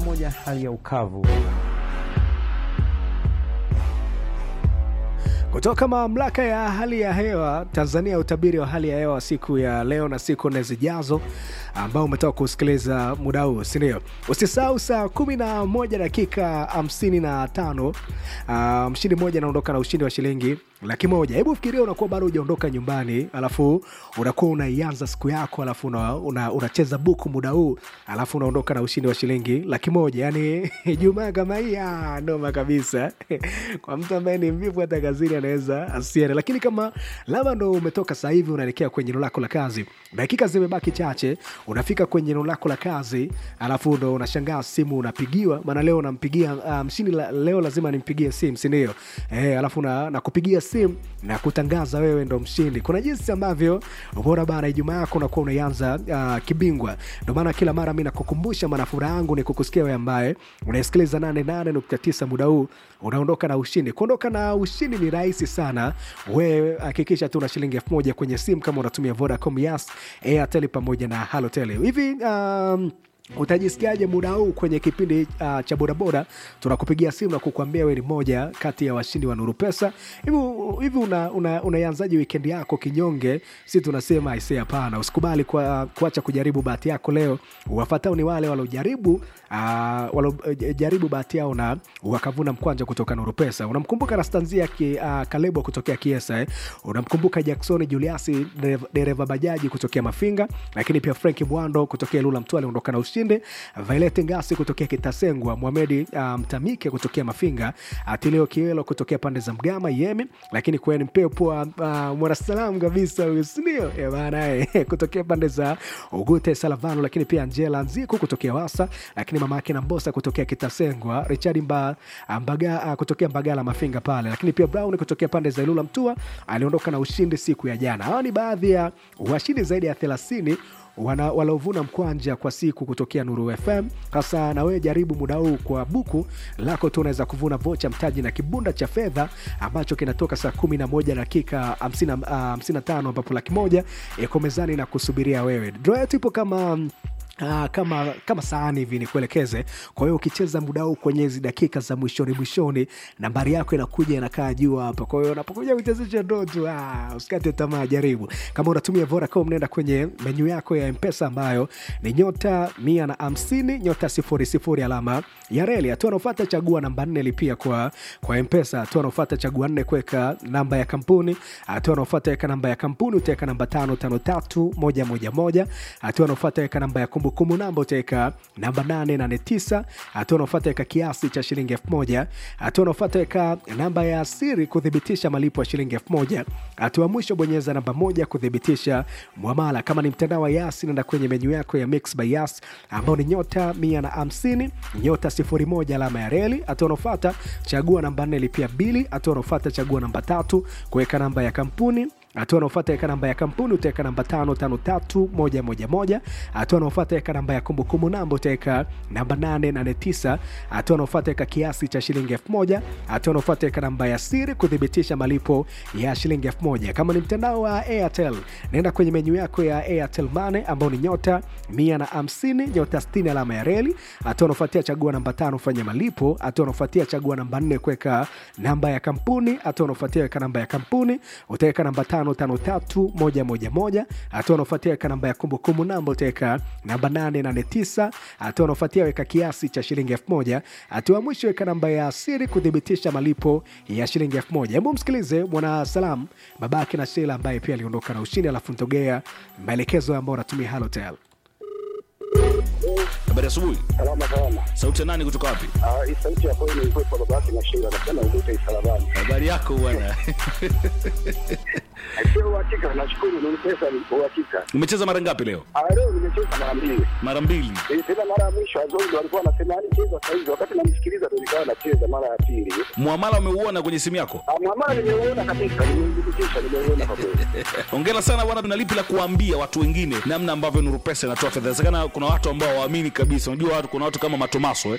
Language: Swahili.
pamoja hali ya ukavu. Kutoka mamlaka ya hali ya hewa Tanzania, utabiri wa hali ya hewa siku ya leo na siku nne zijazo, ambao umetoka kusikiliza muda huu, si ndio? Usisahau saa kumi na moja dakika hamsini na tano uh, mshindi mmoja anaondoka na ushindi wa shilingi laki moja. Hebu fikiria unakuwa bado hujaondoka nyumbani, alafu unakuwa unaianza siku yako, alafu unacheza una, una buku muda huu, alafu unaondoka na ushindi wa shilingi laki moja. Yani Ijumaa kama hii noma kabisa kwa mtu ambaye ni mvivu hata kazini anaweza asiende, lakini kama labda ndo umetoka sasa hivi unaelekea kwenye eneo lako la kazi, dakika zimebaki chache, unafika kwenye eneo lako la kazi, alafu ndo unashangaa simu unapigiwa, maana leo unampigia mshindi um, leo lazima nimpigie simu, si ndio? Eh, alafu na, na kupigia simu na kutangaza wewe ndo mshindi. Kuna jinsi ambavyo bora bana, Ijumaa yako unakuwa unaianza uh, kibingwa. Ndo maana kila mara mi nakukumbusha, maana furaha yangu ni kukusikia wewe ambaye unaisikiliza 88.9 muda huu unaondoka na ushindi. Kuondoka na ushindi ni rahisi sana. Wewe hakikisha tu na shilingi elfu moja kwenye simu kama unatumia Vodacom, Yas, Airtel pamoja na Halotel hivi um, utajisikiaje muda huu kwenye kipindi uh, cha bodaboda tunakupigia simu na kukuambia wewe ni moja kati ya washindi wa nuru pesa hivi hivi unaianzaji una, una wikendi yako kinyonge si tunasema aisee hapana usikubali kwa, kuacha kujaribu bahati yako leo wafatao ni wale waliojaribu uh, waliojaribu bahati yao na wakavuna mkwanja kutoka nuru pesa unamkumbuka rastanzia ki, uh, kalebo kutokea kiesa eh? unamkumbuka jacksoni juliasi dereva bajaji kutokea mafinga lakini pia frank mwando kutokea lula mtu aliondoka na ushindi Violet Ngasi kutokea Kitasengwa, Mohamed Mtamike um, kutokea Mafinga, Atilio Kiwelo kutokea pande za Mgama Yemi, lakini kweni mpepo uh, mwanasalam kabisa ndio bana kutokea pande za Ugute Salavano, lakini pia Angela Nziku kutokea Wasa, lakini mama yake na Mbosa kutokea Kitasengwa, Richard Mba, Mbaga uh, kutokea Mbagala Mafinga pale, lakini pia Brown kutokea pande za Ilula Mtua aliondoka na ushindi siku ya jana. Hawa ni baadhi ya washindi zaidi ya 30 waliovuna mkwanja kwa siku kutokea Nuru FM. Hasa na wewe jaribu muda huu kwa buku lako tu, unaweza kuvuna vocha mtaji na kibunda cha fedha ambacho kinatoka saa kumi na moja dakika hamsini na tano ambapo laki moja iko mezani na kusubiria wewe. Draw yetu ipo kama Uh, kama kama sahani hivi nikuelekeze. Kwa hiyo ukicheza muda huu kwenye hizi dakika za mwishoni mwishoni, nambari yako inakuja inakaa juu hapa. Kwa hiyo unapokuja kuchezesha ndo tu ah, usikate tamaa, jaribu. Kama unatumia Vodacom, nenda kwenye menyu yako ya Mpesa ambayo ni nyota mia na hamsini nyota sifuri sifuri alama ya reli. Hatua anaofuata chagua namba nne, lipia kwa kwa Mpesa. Hatua anaofuata chagua nne, kuweka namba ya kampuni. Hatua anaofuata weka namba ya kampuni, utaweka namba tano tano tatu moja moja moja. Hatua anaofuata weka namba ya kumbu kumbukumbu namba utaweka namba 889 hatua unaofata weka kiasi cha shilingi 1000 hatua unaofata weka namba ya siri kuthibitisha malipo ya shilingi 1000 hatua mwisho bonyeza namba moja kuthibitisha mwamala kama ni mtandao wa yas nenda kwenye menyu yako ya mix by yas ambao ni nyota 150 nyota 01 alama ya reli hatua unaofata chagua namba 4 lipia bili hatua unaofata chagua namba tatu kuweka namba ya kampuni hatua anaofata weka namba ya kampuni utaweka namba tano tano tatu moja moja moja hatua anaofata weka namba ya kumbukumbu namba utaweka namba nane nane tisa hatua anaofata weka kiasi cha shilingi elfu moja hatua anaofata weka namba ya siri kuthibitisha malipo ya shilingi elfu moja kama ni mtandao wa airtel naenda kwenye menyu yako ya airtel mane ambao ni nyota mia na hamsini nyota stini alama ya reli hatua anaofuatia chagua namba tano fanya malipo hatua anaofuatia chagua namba nne kuweka namba ya kampuni hatua anaofuatia weka namba ya kampuni utaweka namba tano tano tano tatu moja moja moja hatua unaofuatia weka namba ya kumbukumbu namba utaweka namba nane nane tisa hatua unaofuatia weka kiasi cha shilingi elfu moja hatua mwisho weka namba ya siri kuthibitisha malipo ya shilingi elfu moja hebu msikilize mwana salam babake na shela ambaye pia aliondoka na ushindi alafu ntogea maelekezo ambao unatumia halotel Habari asubuhi. Salama salama. Sauti ya nani kutoka wapi? Ah, hii sauti ya kweli ilikuwa kwa baba yake na Sheila nasema ugute isalabani. Habari yako bwana. Sio uhakika, nashukuru ni pesa ni uhakika. Umecheza mara ngapi leo? Ah, leo nimecheza mara mbili. Mara mbili. Eh, tena mara ya mwisho Azori ndo alikuwa anasema yani cheza sasa hivi, wakati namsikiliza ndo nikawa nacheza mara ya pili. Muamala umeuona kwenye simu yako? Ah, mwamala nimeuona kabisa, nimeudhibitisha, nimeuona kwa kweli. Hongera sana bwana, tuna lipi la kuambia watu wengine namna ambavyo Nuru Pesa inatoa fedha. Inawezekana kuna watu ambao hawaamini kabisa. Unajua watu kuna watu kama Matomaso eh.